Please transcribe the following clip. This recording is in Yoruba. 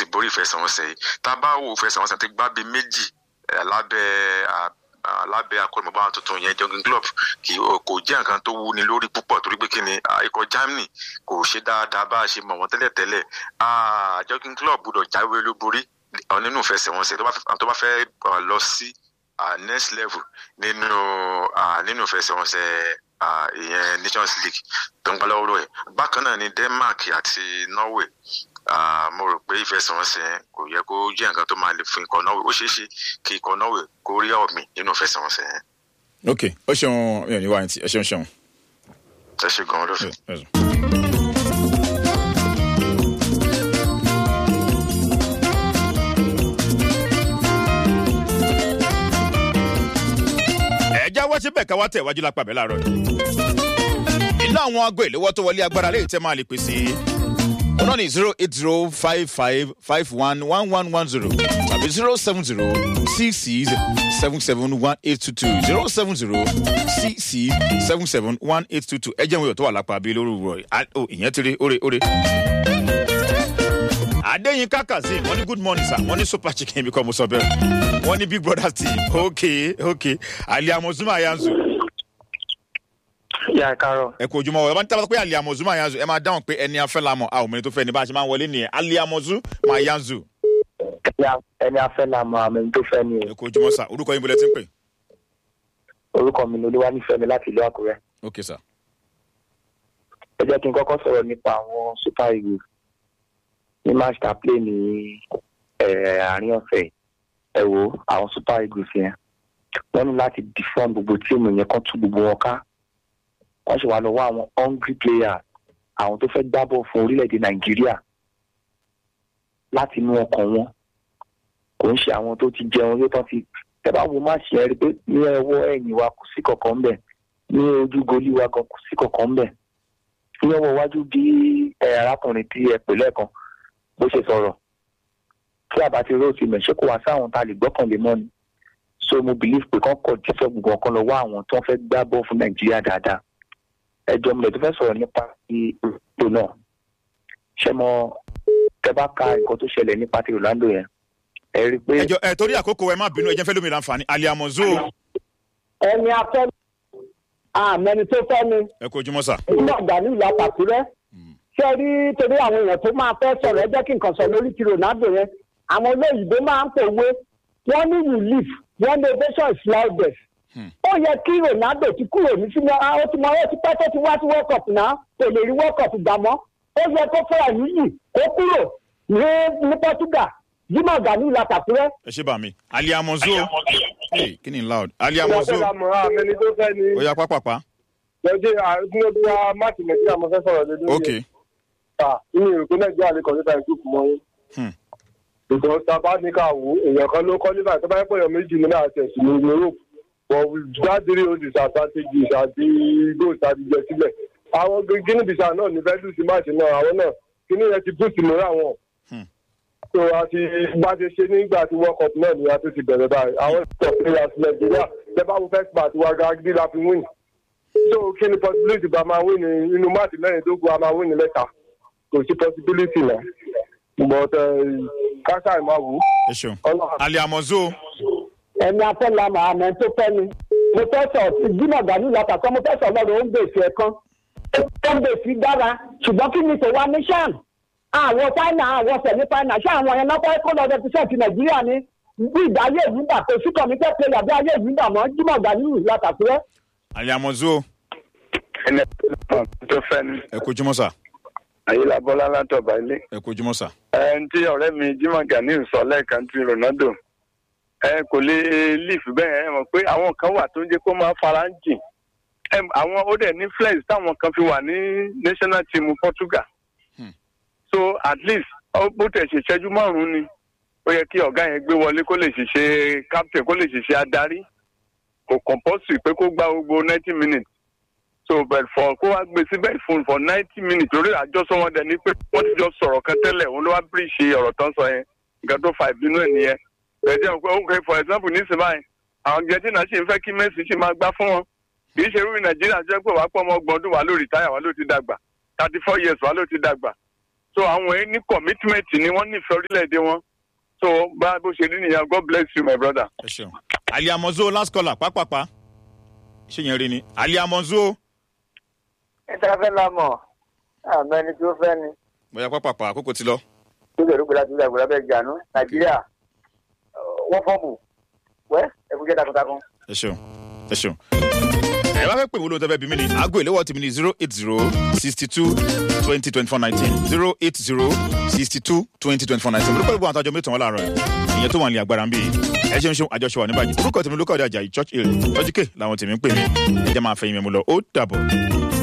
borí ìfẹsẹ̀wọnsẹ̀ yìí tá a bá wo ìfẹsẹ̀wọnsẹ̀ tó gbá bíi méjì eh, lábẹ́ ah, ah, lábẹ́ akọ́nìmọ̀bá tuntun yẹn jogging club kì í kò jẹ́ nǹkan tó wúni lórí púpọ̀ torí pé kí ni ah, ikọ̀ Germany kò ṣe dáadáa bá a ṣe mọ̀ wọ́n tẹ́lẹ̀tẹ́lẹ̀ Ah, jogging club gbọ́dọ̀ jáwé olúborí ah, nínú ìfẹsẹ̀wọnsẹ̀ tó bá fẹ́- tó bá fẹ́ ah, lọ sí ah, next level nínú ah, nínú ìfẹsẹ̀wọnsẹ̀ ah, ìyẹn Nations League tó ń gbá lọ́wọ́ ẹ̀ bákan náà ni Denmark àti Norway Ah, mo rò pé ìfẹsẹ̀wọnsẹ̀ yẹn kò yẹ kó jẹ́ nǹkan tó máa le fún ikọ̀ Norway ó ṣeé ṣe kí ikọ̀ Norway kó rí ọ̀mì nínú ìfẹsẹ̀wọnsẹ̀ yẹn ok ó ṣeun mi ò ní wá ní ti ẹ ṣeun ṣeun. ẹ ṣe gan-an lóṣù. Ẹ ṣeun. ẹ já wá síbẹ̀ ká wá tẹ̀ wájú lápá bẹ́ẹ̀ láàárọ̀ yìí. inú àwọn aago ìléwọ́ tó wọlé agbára lè tẹ́ máa lè pèsè ọ̀nà ní zero eight zero five five five one one one one zero tàbí zero seven zero six six seven seven one eight two two zero seven zero six six seven seven one eight two two ẹ jẹ́ ìwé tó wà lápá bíi lórí ìwúrọ̀ yìí ó ìyẹn ti rí óre óre. Adéyínká Kazeem wọ́n ní good morning sir wọ́n ní super chicken bí kò mo sọ bẹ́ẹ̀ wọ́n ní big brother team ok ok Ali Amozuma Ayanzu yà kárọ̀ ẹ kú ojúmọ́ ẹ bá ní tábà pé Ali Amozuma Ayanzu ẹ máa dáhùn pé ẹni afẹ́ la mọ̀ a ò mẹ́ni tó fẹ́ ni bá a ṣe máa ń wọlé nìyẹn Ali Amozuma Ayanzu ẹni afẹ́ la mọ àmì tó fẹ́ ni ẹ kú ojúmọ́ sir orúkọ yín bọ́lẹ̀ tí ń pè orúkọ mi ni olúwanífẹ́mi láti ìlú àkúrẹ́ ok sir ẹ jẹ́ kí n kọ́kọ́ sọ̀rọ̀ nípa àwọn super eagles ní match ta play ní eh, àárín ọ̀sẹ̀ ẹ wo àwọn super eagles yẹn wọ́n ní láti defend gbogbo tíìmù yẹn kán tú gbogbo wọn ká wọ́n ṣe wà lọ́wọ́ àwọn hungry players àwọn tó fẹ́ gbá bọ̀ fún orílẹ̀-èdè nàìjíríà láti inú ọkàn wọn kò ń ṣe àwọn tó ti jẹun yóò tán ti tẹ́ bá wo match yẹn rí pé ní ẹwọ́ ẹ̀yìn wa kò sí kankan ńbẹ̀ ní ojú goli wa gan kò sí kankan ńbẹ̀ ní ọwọ́ iwájú bí ẹ arákùnrin tí ẹ pè lẹ́ẹ̀kan bó ṣe sọ̀rọ̀ tí àbá ti róòtì mẹ̀ ṣé kò wá sáwọn tá a lè gbọ́kànlé mọ́ ni so mo believe pé kán kọ̀ dífẹ́ gbogbo ọ̀kan lọ́wọ́ àwọn tó ń fẹ́ gbá bọ́ fún nàìjíríà dáadáa ẹjọ́ mi lè tó fẹ́ sọ̀rọ̀ nípa ti ètò náà ṣé mo tẹ bá ka nǹkan tó ṣẹlẹ̀ nípa ti Orlando yẹn ẹ rí i pé. ẹjọ ẹ torí àkókò ẹ má bínú ẹ jẹ́ fẹ́ lómi láǹfààní Ali Amozu ẹni afẹ́ àmẹni tó fẹ́ ni ẹ kú ojúmọ́ sir nígbà gbà ní ìlú àpàkúrẹ́ ṣé rí torí àwọn èèyàn tó máa fẹ́ sọ̀rọ̀ ẹ jẹ́ kí nǹkan sọ lórí ti Ronaldo yẹn àwọn olóyìnbó máa ń pòwe wọ́n ní relief wọ́n ní ovation is loudest ó yẹ kí Ronaldo ti kúrò ní sínú ó ti mọ ó ti pẹ́ tó ti wá sí world cup náà kò lè rí world cup gbà mọ́ ó yẹ kó fẹ́ àyíyí kó kúrò ní ní Portugal Jimoh Gani ìlú àpàkúrẹ́ ẹ ṣe bá mi Ali Amozu Hey, kí ni loud Ali Amozu àmẹni tó fẹ́ ni ó yá pápápá lọ́jọ́ àdúgbò máàkì nàìjíríà mo fẹ́ sọ̀rọ̀ lé lórí ok ẹ̀ nínú ìròpé nàìjíríà lè kọ́ nípa ìkúùkù mọ́ yín. Hmm. ìgbọ̀n sábà ní ká wò ó èèyàn kan ló kọ́ nípa tó bá yẹ pé èèyàn méjì ní náà tẹ̀sí ní europe but gbádìrí olùsí strategies àti goals àti jẹ sílẹ̀ àwọn guinea bissau náà ní fẹ́ẹ́ lùsí máàcì náà àwọn náà kíní yẹn ti boost mọ́ra wọn. Hmm. so àti bá ti ṣe nígbà tí world cup náà ni a tún ti bẹ̀rẹ̀ báyìí àwọn ìṣọ̀ players nàìjíríà lẹ́bàá wo first part wa gàgídí la fi win so kí ni possibility bá máa win ní inú máàcì mẹ́rìndínlógún a máa win ní mẹ́ta kò sí possibility náà but káṣá ìmọ̀ wò ẹ ṣeun ọlọ́run. Ali Amozu ẹni afẹ́ la mọ̀ àmọ́ tó fẹ́ ni mo fẹ́ sọ ti Jimoh Gani ìlú àpàkọ́ mo fẹ́ sọ lọ́rọ̀ ó ń gbèsè ẹ̀kan ó ń gbèsè dára ṣùgbọ́n kí ni tòwa ní sàn àwọn fáìnà àwọn sẹ̀mí fáìnà ṣé àwọn yẹn náà fẹ́ kó lọ rẹpísẹ̀ntì Nàìjíríà ni bí ìgbà ayé ìlú gbà pé sí kọ̀mítẹ́ pé yàgbé ayé ìlú gbà mọ́ Jimoh Gani ìlú àpàkúrẹ́ Ali Amozu ẹni tó fẹ́ ni ẹ kú ojúmọ́ sir ayélabọ́lá látọ̀bà ilé. ẹ kú ojúmọ́ sir ẹni tí ọ̀rẹ́ mi Jimoh Gani sọ lẹ́ẹ̀kan tí Ronaldo ẹ kò lè leaf bẹ́ẹ̀ ẹ mọ̀ pé àwọn kan wà tó ń jẹ́ kó máa fara ń jìn Ẹ, àwọn ó dẹ̀ ní flex táwọn kan fi wà ní national team Portugal Hmm. so at least ó bó tẹ̀ ṣe ṣẹ́jú márùn-ún ni ó yẹ kí ọ̀gá yẹn gbé wọlé kó lè ṣiṣẹ́ captain kó lè ṣiṣẹ́ adarí kò compulsory pé kó gba gbogbo ninety minutes so but for kó wá gbé síbẹ̀ fún for ninety minutes lórí àjọsọ wọn dẹ̀ ni pé wọ́n ti jọ sọ̀rọ̀ kan tẹ́lẹ̀ òun ló wá bíríṣì ọ̀rọ̀ tán sọ yẹn nǹkan tó fa ìbínú ẹ̀ nìyẹn bẹ̀ẹ́dẹ̀ pé ok for example ní ìsìnbáyìí àwọn Argentina sì ń fẹ́ kí Messi sì máa gbá fún wọn kì í ṣe irú Nàìjíríà jẹ́ pé wàá pọ̀ ọmọ ọgbọ̀n ọdún wà ló rìtáyà wà ló ti dàgbà thirty four years wà ló ti dàgbà so àwọn yẹn ní commitment ni wọ́n nífẹ̀ẹ́ orílẹ̀-èdè wọn so bá bó ṣe rí nìyẹn god bless you my brother. ẹ ṣeun ali amonzo last caller pápápá ṣé yẹn rí ni ali amonzo níta fẹ́ la mọ̀ àmọ́ ẹni tí ó fẹ́ ni bóyá pápápá àkókò ti lọ. tó lè rúgbìn láti ìgbàgbọ́ lábẹ́ ìjànú nàìjíríà wọ́n fọ́ọ̀mù wẹ́ ẹ̀kújẹ́ takuntakun. ẹ ṣeun ẹ ṣeun. ẹ bá fẹ́ pè wọ́n lóun tẹ́ fẹ́ bí mi ni aago ìléwọ́ tèmi ni zero eight zero sixty two twenty twenty four nineteen zero eight zero sixty two twenty twenty four nineteen olùkọ́ ìgbọ́n àtàjọ mẹ́tàn wọn láàárọ̀ ẹ̀ ìyẹn tó wà ní agbára ń bí ẹ ṣeun ṣeun àjọṣe wà níbàjẹ́ orúkọ tèmi lókọ̀ ọ̀dà àjà church hill church k làwọn tèmi ń pè mí ẹ jẹ́ máa fẹ́ yín mẹ́mu lọ ó dàbọ̀.